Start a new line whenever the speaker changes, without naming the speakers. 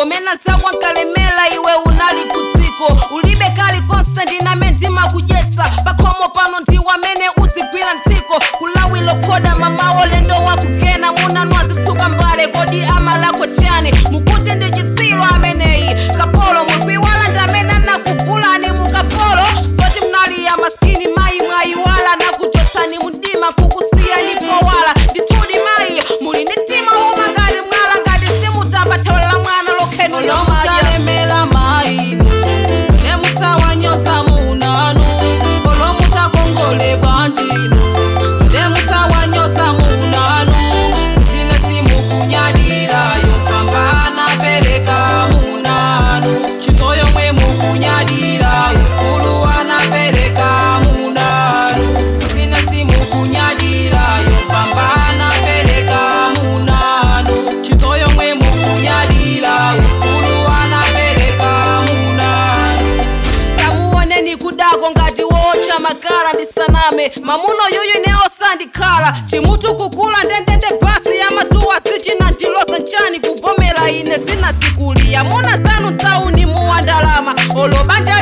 komena zakwa nkalemela iwe unali kutiko ulibe kali konsendi name ndima kudyetsa pakhomo pano ndiwamene uzigwira mtiko kulawilo khoda mamawo lendo wakugena munanwa zitsuka mbale kodi amalako chani mukuti ndi chitsiru ameneyi kapolo mukwiwala ndamene nakuvulani mukapolo zoti mnali ya maskini mayi mwayiwala nakuchotsani mundima kukusiyani powala ndithudi mayi muli ndi mtima uma ngati mwala ngati simutamba thawlela mwana lokheni lomadya
olomutalemela maino lemusawanyosa munanu olomutakongole bwanjino lemusawanyosa munanu sine simukunyadirayo pambana peleka munanu chitoyo mwe mukunyadirayo fulu anapeleka munanu sine simukunyadirayo pambana peleka munanu chitoyo mwe mukunyadirayo fulu anapeleka munanu
tamuoneni kudako ngati wocha makala ndisaname mamuno yuyu ne osandikhala chimutu kukula ndendende basi ya matuwa sichinantilosa nchani kuvomera ine sinasikuliya muna zanu tauni muwandalama olobanja